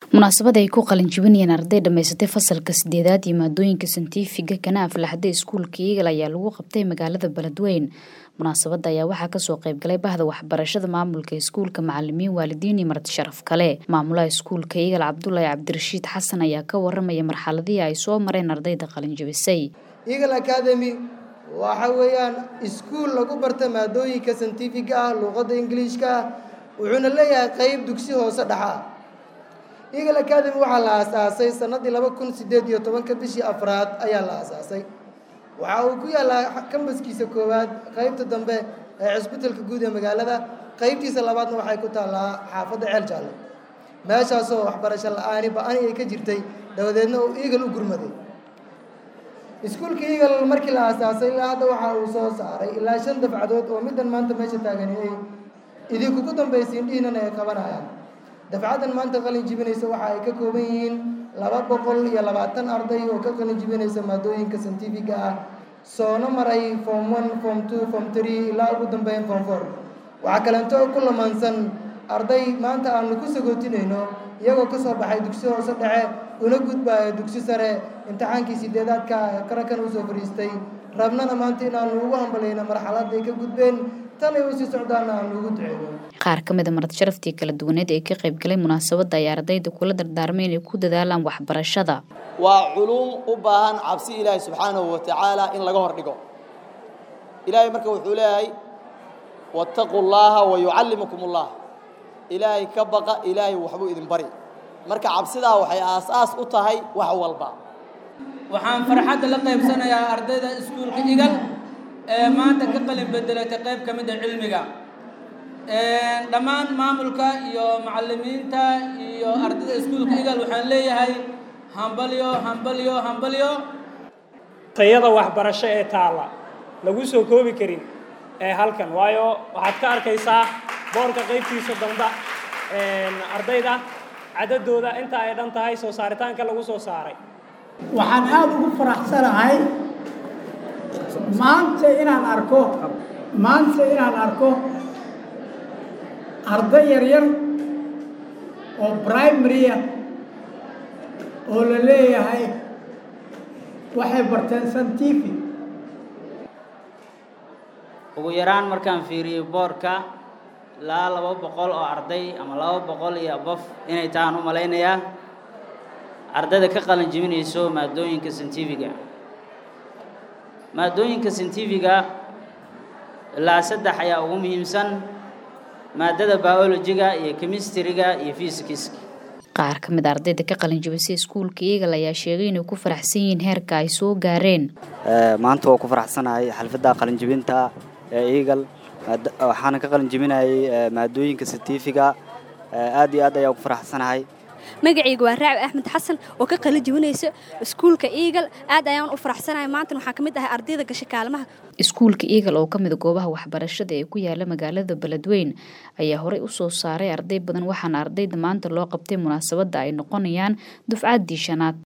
munaasabad ay ku qalin jibinayeen arday dhammaysatay fasalka sideedaad iyo maadooyinka santifiga kana aflaxday iskuulka iigal ayaa lagu qabtay magaalada beledweyn munaasabada ayaa waxaa kasoo qeybgalay bahda waxbarashada maamulka iskuulka macalimiin waalidiin iyo marti sharaf kale maamulaha iskuulka iigal cabdulaahi cabdirashiid xasan ayaa ka waramaya marxaladihii ay soo mareen ardayda qalin jibisay eagle academy waxa weeyaan iskuul lagu barta maadooyinka santifiga ah luuqadda ingiliishka ah wuxuuna leeyahay qeyb dugsi hoose dhexa eagle academy waxaa la aasaasay sanadii laba kun sideed iyo tobanka bishii afraad ayaa la aasaasay waxa uu ku yaallaa kambaskiisa koowaad qeybta dambe ee cisbitalka guud ee magaalada qeybtiisa labaadna waxay ku taallaa xaafadda ceel jaalle meeshaasoo waxbarasho la-aani ba-ani ay ka jirtay dabadeedna uu eagle u gurmaday iskuulka eagle markii la aasaasay ilaa hadda waxa uu soo saaray ilaa shan dafcadood oo middan maanta meesha taagani ay idinkugu dambaysiin dhihinan ay qabanayaan dafcaddan maanta qalin jibinaysa waxa ay ka kooban yihiin laba boqol iyo labaatan arday oo ka qalin jibinaysa maadooyinka santifiga ah soona maray form one form two form three ilaa ugu dambeyn form four waxaa kaleento ku lamaansan arday maanta aanu ku sagootinayno iyagoo ka soo baxay dugsi hoose dhexe una gudbaayo dugsi sare imtixaankii sideedaadka qarankan usoo fadhiistay rabnana maanta inaanu ugu hambalayno marxaladday ka gudbeen tanay usii socdaana aanu ugu duceyno qaar ka mida marti sharaftii kala duwaneed ee ka qaybgalay munaasabadda ay ardayda kula dardaarmay inay ku dadaalaan waxbarashada waa culuum u baahan cabsi ilaahay subxaanahu wa tacaala in laga hor dhigo ilaahay marka wuxuu leeyahay wattaquu llaaha wa yucallimukum ullah ilaahay ka baqa ilaahay waxbuu idin bari marka cabsidaa waxay aas-aas u tahay wax walba waxaan farxadda la qaybsanayaa ardayda iskuulka igal ee maanta ka qalin bedelatay qayb ka mid a cilmiga dhammaan maamulka iyo macalimiinta iyo ardayda iskuulka igal waxaan leeyahay hambalyo hambalyo hambalyo tayada waxbarasho ee taalla lagu soo koobi karin ee halkan waayo waxaad ka arkaysaa boorka qaybtiisa damba ardayda cadadooda inta ay dhan tahay soo saaritaanka lagu soo saaray waxaan aada ugu faraxsanahay maanta inaan arko maanta inaan arko arday yaryar oo primarya oo la leeyahay waxay barteen santifi ugu yaraan markaan fiiriyey boorka ilaa laba boqol oo arday ama laba boqol iyo abof inay tahaan u malaynayaa ardayda ka qalin jibinayso maadooyinka santifiga maadooyinka santifiga ilaa saddex ayaa ugu muhiimsan maadada biologiga iyo chemistryga iyo physicska qaar ka mid a ardayda ka qalin jibisay iskuulka eagle ayaa sheegay inay ku faraxsan yihiin heerka ay soo gaareen maanta waa ku faraxsanahay xalfadda qalin jibinta ee eagle waxaana ka qalin jibinayay maadooyinka santifiga aad iyo aad ayaa ku faraxsanahay magacayga waa raabi axmed xasan oo ka qalin jibinaysa iskuulka eagle aad ayaan u faraxsanahay maantana waxaan ka mid ahay ardayda gasha kaalmaha iskuulka eagle oo ka mid a goobaha waxbarashada ee ku yaala magaalada beledweyn ayaa horey u soo saaray arday badan waxaana ardayda maanta loo qabtay munaasabadda ay noqonayaan dufcaddii shanaad